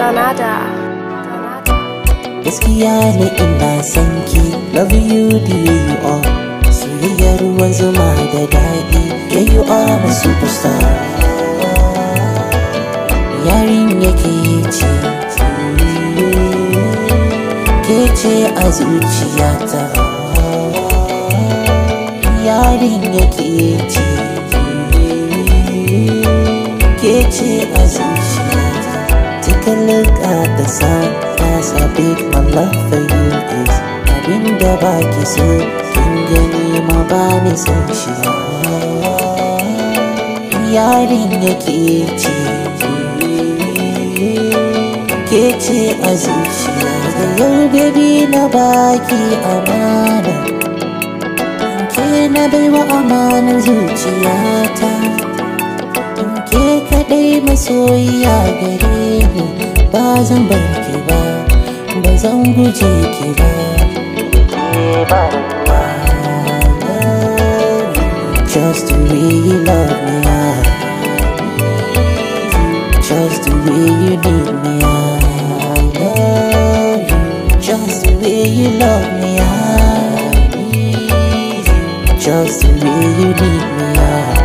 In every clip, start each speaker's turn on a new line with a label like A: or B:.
A: Danada.
B: gaskiya ne ina son ki love you the way you are soyayyar ruwan zuma da daɗi yeah you are my superstar yarin yake ce ke ce a zuciyata yarin yake ce ke ce a zuciyata take a look at the sun that's how big my love for you is abinda baki so kin gani ma ba ni san shi yarin yake ce ke ce a zuciya da yau baby na baki amana ke na baiwa amanar zuciyata ke kadai masoyiya gare ni ba zan bar ki ba ba zan guje ki ba Just the way you love me, I Just the way you need me, I love you Just the way you love me, I Just the way you need me, I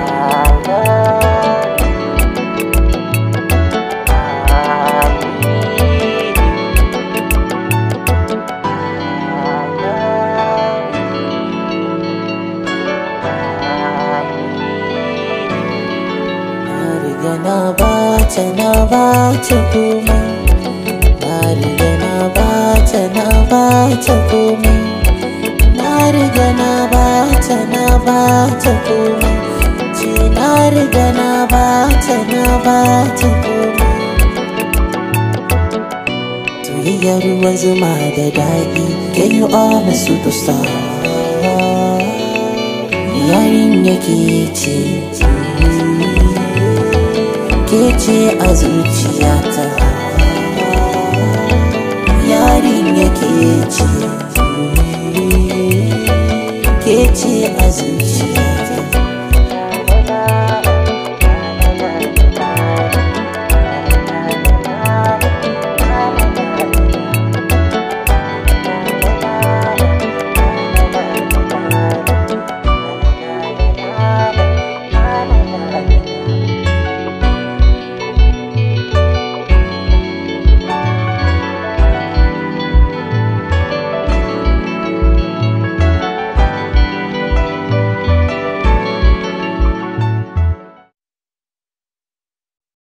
B: Na riga na bata na bata komai Na riga na bata na bata komai Na riga na bata na bata komai Ce na riga na bata na bata komai Soyayya ruwan zuma da daɗi Can you are my superstar Yarin yake ce ke ce a zuciyata yarin yake ce ke ce a zuciya